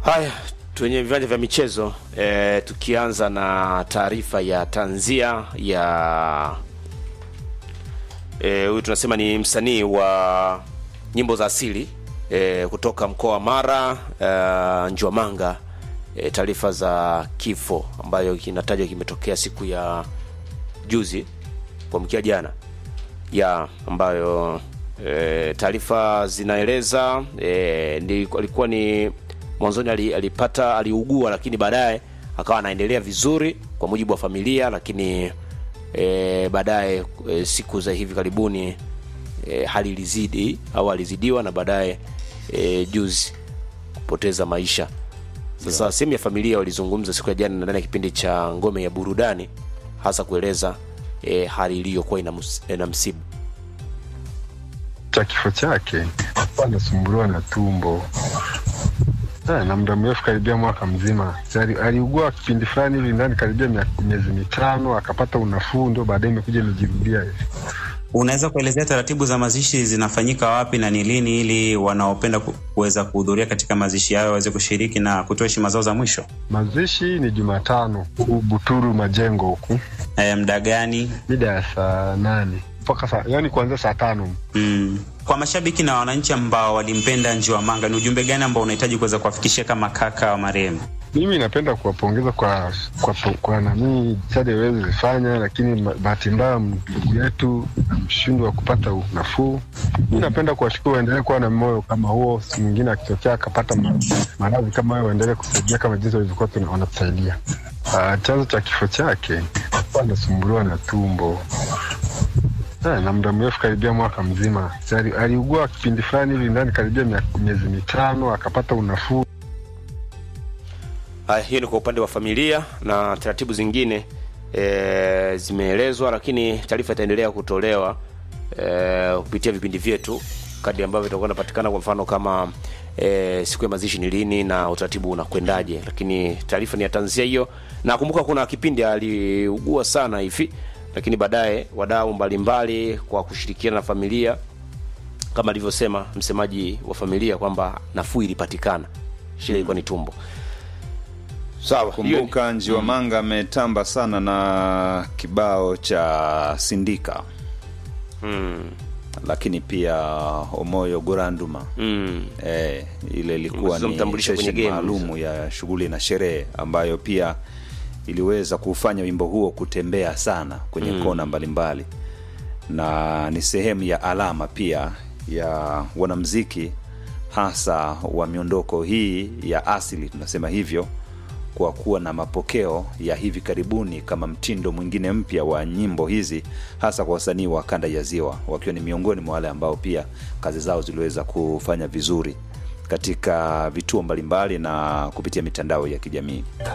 Haya, kwenye viwanja vya michezo e, tukianza na taarifa ya tanzia ya huyu e, tunasema ni msanii wa nyimbo za asili e, kutoka mkoa wa Mara e, Njwamanga e, taarifa za kifo ambayo kinatajwa kimetokea siku ya juzi kuamkia jana ya ambayo e, taarifa zinaeleza e, ndi, alikuwa ni mwanzoni alipata aliugua, lakini baadaye akawa anaendelea vizuri kwa mujibu wa familia, lakini e, baadaye e, siku za hivi karibuni e, hali ilizidi au alizidiwa na baadaye e, juzi kupoteza maisha. Sasa yeah. Sehemu ya familia walizungumza siku ya jana ndani ya kipindi cha Ngome ya Burudani, hasa kueleza e, hali iliyokuwa ina msibu cha kifo chake. Alikuwa anasumbuliwa na tumbo na muda mrefu karibia mwaka mzima. Aliugua kipindi fulani hivi ndani karibia miezi mitano, akapata unafuu, ndio baadaye imekuja imejirudia hivi. Unaweza kuelezea taratibu za mazishi zinafanyika wapi na ni lini, ili wanaopenda kuweza kuhudhuria katika mazishi hayo waweze kushiriki na kutoa heshima zao za mwisho? Mazishi ni Jumatano Buturu Majengo huku. E, muda gani? Mida ya saa nane mpaka saa yani kuanzia saa tano. Mm. Kwa mashabiki na wananchi ambao walimpenda Njwamanga, ni ujumbe gani ambao unahitaji kuweza kuwafikishia kama kaka wa marehemu? Mimi napenda kuwapongeza kwa kwa, kwa nanii jitihada iweze zifanya, lakini bahati mbaya ndugu yetu mshindi wa kupata nafuu. Mi napenda kuwashukuru, waendelee kuwa na moyo kama huo, siku mwingine akitokea akapata maradhi kama hayo, waendelee kusaidia kama jinsi walivyokuwa wanatusaidia. Uh, chanzo cha kifo chake alikuwa anasumbuliwa na tumbo na muda mrefu karibia mwaka mzima. Aliugua kipindi fulani hivi ndani karibia miezi mitano, akapata unafuu. Haya, hiyo ni kwa upande wa familia na taratibu zingine e, zimeelezwa, lakini taarifa itaendelea kutolewa e, kupitia vipindi vyetu kadri ambavyo itakuwa inapatikana. Kwa mfano kama e, siku ya mazishi ni lini na utaratibu unakwendaje, lakini taarifa ni ya tanzia hiyo. Na kumbuka kuna kipindi aliugua sana hivi lakini baadaye wadau mbalimbali kwa kushirikiana na familia kama alivyosema msemaji wa familia kwamba nafuu ilipatikana, shida ilikuwa ni tumbo. Sawa, kumbuka Njwamanga ametamba sana na kibao cha Sindika mm. lakini pia Omoyo Goranduma mm. eh, ile ilikuwa ni session maalumu ya shughuli na sherehe ambayo pia iliweza kufanya wimbo huo kutembea sana kwenye mm. kona mbalimbali mbali. Na ni sehemu ya alama pia ya wanamziki hasa wa miondoko hii ya asili, tunasema hivyo kwa kuwa na mapokeo ya hivi karibuni kama mtindo mwingine mpya wa nyimbo hizi, hasa kwa wasanii wa kanda ya Ziwa, wakiwa ni miongoni mwa wale ambao pia kazi zao ziliweza kufanya vizuri katika vituo mbalimbali na kupitia mitandao ya kijamii.